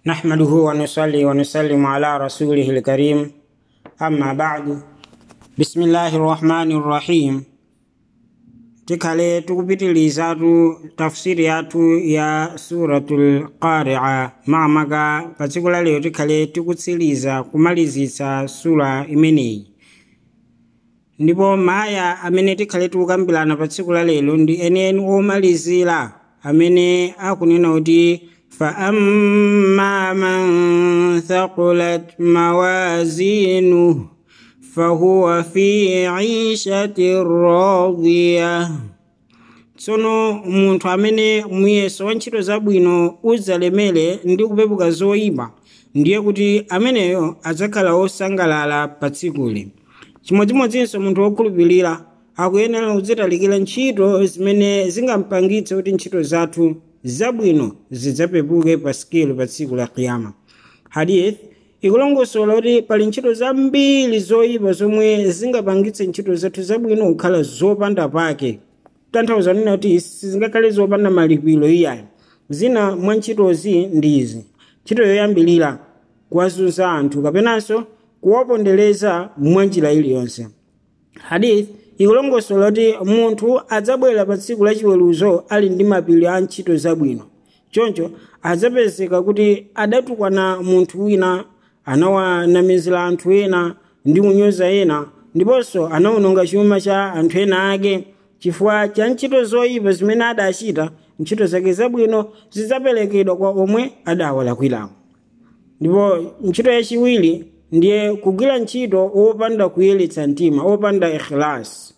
نحمده ونصلي ونسلم على رسوله الكريم أما بعد بسم الله الرحمن الرحيم tikhale tikupitirizatu tafsiri yathu ya suratul qaria makamaka pa tsiku la lero tikhale tikutsiriza kumalizitsa sura imeneyi ndipo maya amene tikhale tikukambirana pa tsiku la lero ndi enieni omalizira amene akunena kuti فأما من ثقلت موازينه فهو في عيشة راضية tsono munthu amene muyeso wa ntchito zabwino udzalemere ndi kupepuka zoyipa ndiye kuti ameneyo adzakhala wosangalala pa tsikuli chimodzimodzinso munthu wokhulupirira akuyenera kudzitalikira ntchito zimene zingampangitse kuti ntchito zathu zabwino zidzapepuke pa sikelo pa tsiku la kiyama hadith ikulongosola kuti pali ntchito zambiri zoyipa zomwe zingapangitse ntchito zathu zabwino kukhala zopanda pake tanthauza nena kuti sizingakhale zopanda malipiro iyayi zina mwa ntchitozi ndi izi ntchito yoyambirira kuwazunza anthu kapenanso kuwapondereza mwa njira iliyonse hadith ikulongosola kuti munthu adzabwera pa tsiku lachiweruzo ali ndi mapiri a ntchito zabwino choncho adzapezeka kuti adatukwana munthu wina anawanamizira anthu ena ndi kunyoza ena ndiponso anawononga chuma cha anthu ena ake chifukwa cha ntchito zoyipa zimene adachita ntchito zake zabwino zidzaperekedwa kwa omwe adawalakwirawo ndipo ntchito yachiwiri ndiye kugwira ntchito wopanda kuyeretsa mtima wopanda ikhilasi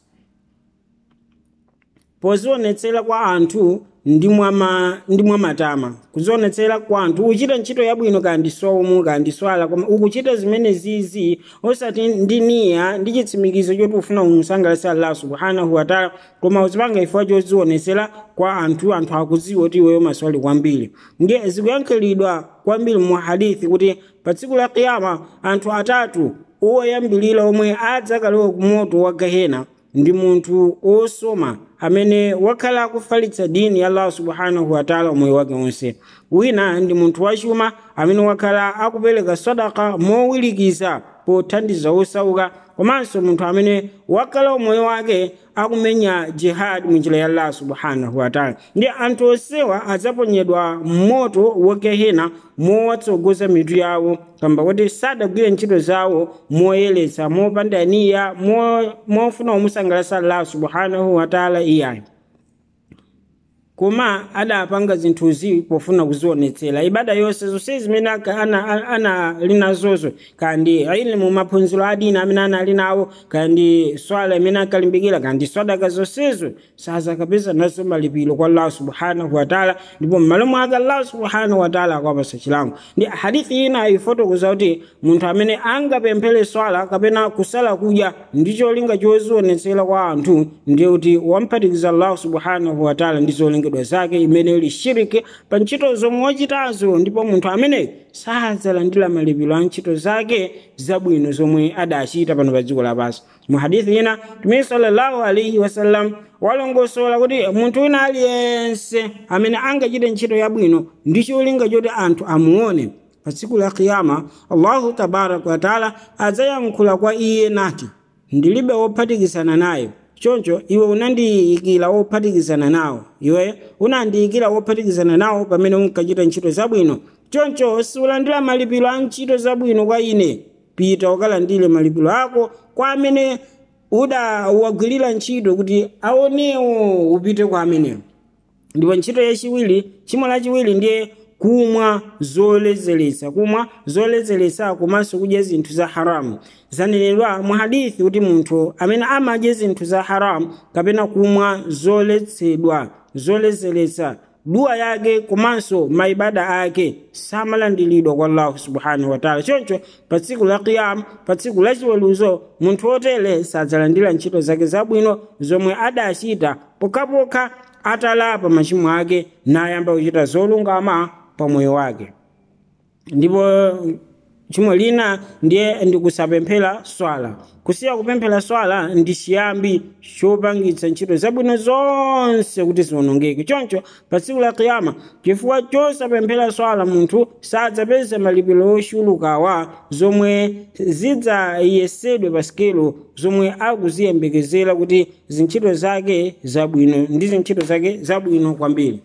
pozionetsera kwa anthu ndi mwamatama kuzionetsera kwa anthu ukuchita ntchito yabwino kandi somu kandi swala koma ukuchita zimene zizi osati ndi niya ndi chitsimikizo choti ufuna umusangalatsa allah subhanahu wataala koma uzipanga ifua chozionetsera kwa anthu anthu akudziwa kuti iweyo maswali kwambiri ndiye zikuyankhulidwa kwambiri mu hadithi kuti pa tsiku la kiyama anthu atatu woyambirira omwe adzakalowa ku moto wa gehena ndi munthu osoma amene wakhala akufalitsa dini ya allah subhanahu wataala umoyo wake wonse wina ndi munthu wachuma amene wakhala akupereka sadaka mowirikiza pothandiza osauka komanso munthu amene wakhala umoyo wake akumenya jihad munjira ya allah subhanahu wataala ndi anthu onsewa adzaponyedwa mmoto wogehena mowatsogoza mitu yawo kamba kuti sadagwire ntchito zawo moyeretsa mopanda niya mofuna kumusangalatsa allah subhanahu wataala iyayi koma adapanga zinthuzi pofuna kuzionetsera ibada yonse zonse zimene anali nazozo kandi ilmu maphunziro adini amene anali nawo kandi swala imene ankalimbikira kandi swadaka zonsezo sazakapeza nazo malipiro kwa allah subhanahu wataala ndipo m'malo mwake allah subhanahu wataala akwapasa chilango ndi hadithi ina ifotokoza kuti munthu amene angapemphere swala kapena kusala kudya ndi cholinga chozionetsera kwa anthu ndiye kuti wamphatikiza allah subhanahu wataala ndi zolinga zolengedwa zake imene ili shiriki pa ntchito zomwe wachitazo ndipo munthu amene sadzalandira malipiro a ntchito zake zabwino zomwe adachita pano pa dziko lapansi mu hadithi ina mtume sallallahu alaihi wasallam walongosola kuti munthu wina aliyense amene angachite ntchito yabwino ndi cholinga choti anthu amuone pa tsiku la kiyama allahu tabaraka wataala adzayankhula kwa iye nati ndilibe wophatikizana naye choncho iwe unandiyikira wophatikizana nawo iwe unandiyikira wophatikizana nawo pamene unkachita ntchito zabwino choncho siulandira malipiro a ntchito zabwino kwa ine pita ukalandire malipiro ako kwa amene udawagwirira ntchito kuti aonewo upite kwa amenewo ndipo ntchito yachiwiri chimo lachiwiri ndiye kumwa zoledzeretsa kumwa zoledzeretsa komanso kudya zinthu za haramu zanenedwa mu hadithi kuti munthu amene amadya zinthu za haramu kapena kumwa zoletsedwa zoledzeretsa dua yake komanso maibada ake samalandiridwa kwa allahu subhanahu wataala choncho pa tsiku la kiyama pa tsiku la chiweruzo munthu wotere sadzalandira ntchito zake zabwino zomwe adachita pokhapokha atalapa machimo ake nayamba kuchita zolungama pa moyo wake ndipo tchimo lina ndiye ndikusapemphera swala kusiya kupemphera swala ndi chiyambi chopangitsa ntchito zabwino zonse kuti ziwonongeke choncho pa tsiku la kiyama chifukwa chosapemphera swala munthu sadzapeza malipiro ochulukawa zomwe zidzayesedwe pa sikelo zomwe akuziyembekezera kuti zintchito zake zabwino ndi zintchito zake zabwino kwambiri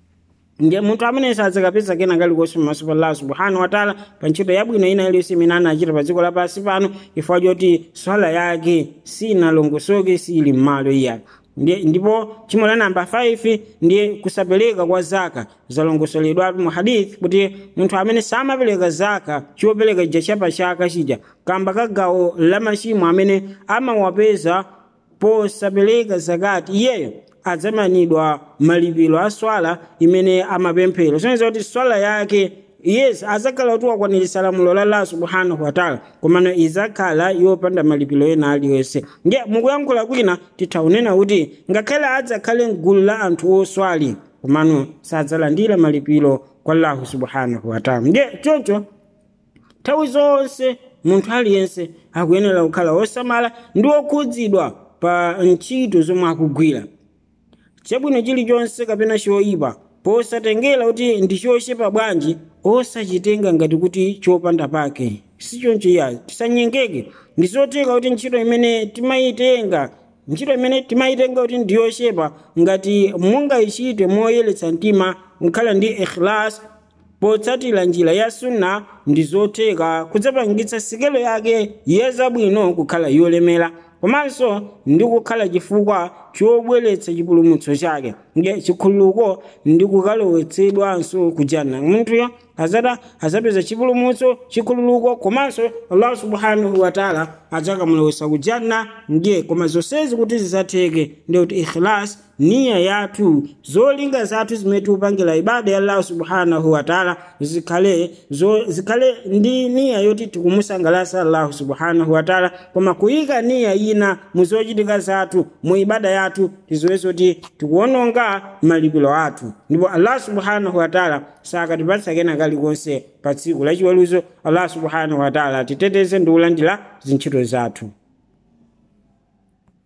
ndiye munthu amene sadzakapeza kena kalikonse pamaso pa allah subhanahu wataala pa ntchito yabwino ina iliyonse imene anachita pa dziko lapansi pano chifukwa choti swala yake sinalongosoke sili m'malo iyake ndipo tchimo la namba 5 ndiye kusapereka kwa zaka zalongosoledwatu mu hadith kuti munthu amene samapereka zaka chopereka chija chapa chaka chija kamba ka gawo la machimo amene amawapeza posapereka zakati iyeyo adzamanidwa malipiro a swala imene amapemphera soneza kuti swala yake yes azakhala kuti wakwanirisa lamulo la allah subhanahu wataala komano izakhala yopanda malipiro ena aliyonse ndiye mukuyankhula kwina titha kunena kuti ngakhale adzakhale mgulu la anthu oswali komano sadzalandira malipiro kwa allahu subhanahu wataala ndiye choncho nthawi zonse munthu aliyense akuyenera kukhala wosamala ndi wokhudzidwa pa ntchito zomwe akugwira chabwino chilichonse kapena choyipa posatengera kuti ndi chochepa bwanji osachitenga ngati kuti chopanda pake sichoncho iya tisanyengeke ndizotheka kuti ntchito imene timayitenga ntchito imene timayitenga kuti ndiyochepa ngati mungayichite moyeretsa mtima nkhala ndi ikhlas potsatira njira ya sunna ndi zotheka kudzapangitsa sikelo yake yazabwino kukhala yolemera komanso ndi kukhala chifukwa chobweretsa chipulumutso chake nge chikhululuko ndi kukalowetsedwanso kujanna munthuyo azada azapeza chipulumutso chikhululuko komanso allah subhanahu wataala adzakamulowetsa kujanna ndiye koma zonsezi kuti zizatheke ndi kuti ikhlas niya yathu zolinga zathu zimene tikupangira ibada ya allah subhanahu wataala zikhale zikhale ndi niya yoti tikumusangalasa allah subhanahu wataala koma kuyika niya ina mu zochitika zathu mu ibada yathu tiziweze kuti tikuwononga malipiro athu ndipo allah subhanahu wataala sakatipatsa kena kalikonse pa tsiku lachiweruzo allah subhanahu wataala titeteze ndi kulandira zintchito zathu